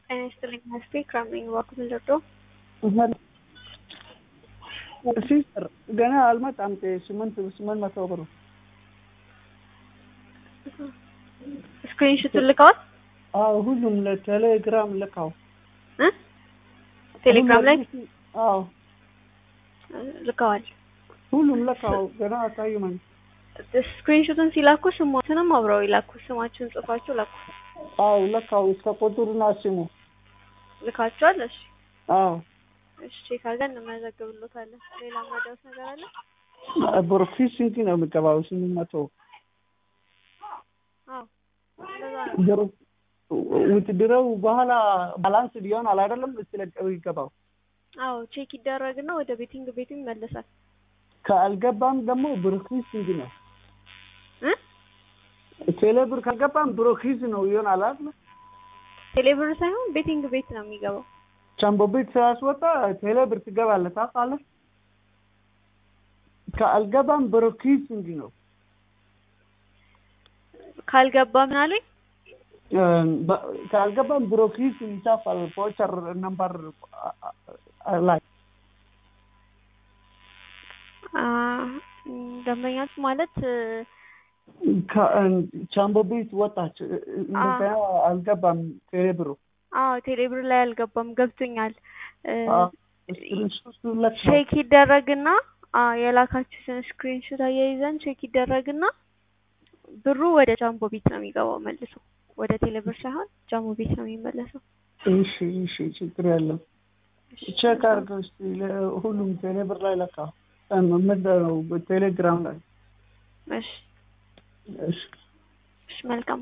ጤና ይስጥልኝ መስቴ ክራምነኝ እባክዎ ልርዳዎ? ሲስተር ገና አልመጣም። ስምንት ስምንት መቶ ብሩ ስክሪንሾቱን ልከዋል? አዎ ሁሉም ለቴሌግራም ልካው እ ቴሌግራም ላይ አዎ ልከዋል። ሁሉም ልካው ገና አታዩመኝ። ስክሪንሾቱን ሲላኩ ስሞትንም አብረው ይላኩ። ስማችሁን ጽፋችሁ ላኩ። አዎ ልካው እስከ ቁጥሩና ስሙ ልካችኋል? እሺ አዎ እሺ ቼክ አድርገን እንመዘግብሎታለን። ሌላ ማዳውስ ነገር አለ? ብሩክሲ ስንት ነው የሚገባው? ስምንት መቶ አዎ እንደዛ ነው። ውትድረው በኋላ ባላንስ ሊሆናል አይደለም? ስለቀው ይገባው አዎ ቼክ ይደረግና ወደ ቤቲንግ ቤቱ ይመለሳል። ካልገባም ደግሞ ብሩክሲስ ስንት ነው? እ ቴሌ ብር ካልገባም ብሩክሲስ ነው ይሆናል አይደል? ቴሌብር ሳይሆን ቤቲንግ ቤት ነው የሚገባው። ቻምቦ ቤት ስላስወጣ ቴሌ ብር ትገባለህ ታውቃለህ? ካልገባም ብሩክሲስ ስንት ነው? ካልገባ ምን አሉኝ? ካልገባም ብሮኪስ ይጻፋል ቮቸር ነምበር ላይ ደንበኛት ማለት ቻምቦ ቤት ወጣች እንደገና አልገባም ቴሌ ብሩ አዎ ቴሌብር ላይ አልገባም ገብቶኛል። ስክሪንሾቱ ለካ ቼክ ይደረግና የላካችሁትን ስክሪንሾት አያይዘን ቼክ ይደረግና ብሩ ወደ ጃምቦ ቤት ነው የሚገባው መልሶ ወደ ቴሌብር ሳይሆን ጃምቦ ቤት ነው የሚመለሰው። እሺ እሺ ችግር የለም። ቼክ አድርገው እስኪ ሁሉም ቴሌብር ላይ ለካ ምንድን ነው ቴሌግራም ላይ እሺ እሺ እሺ መልካም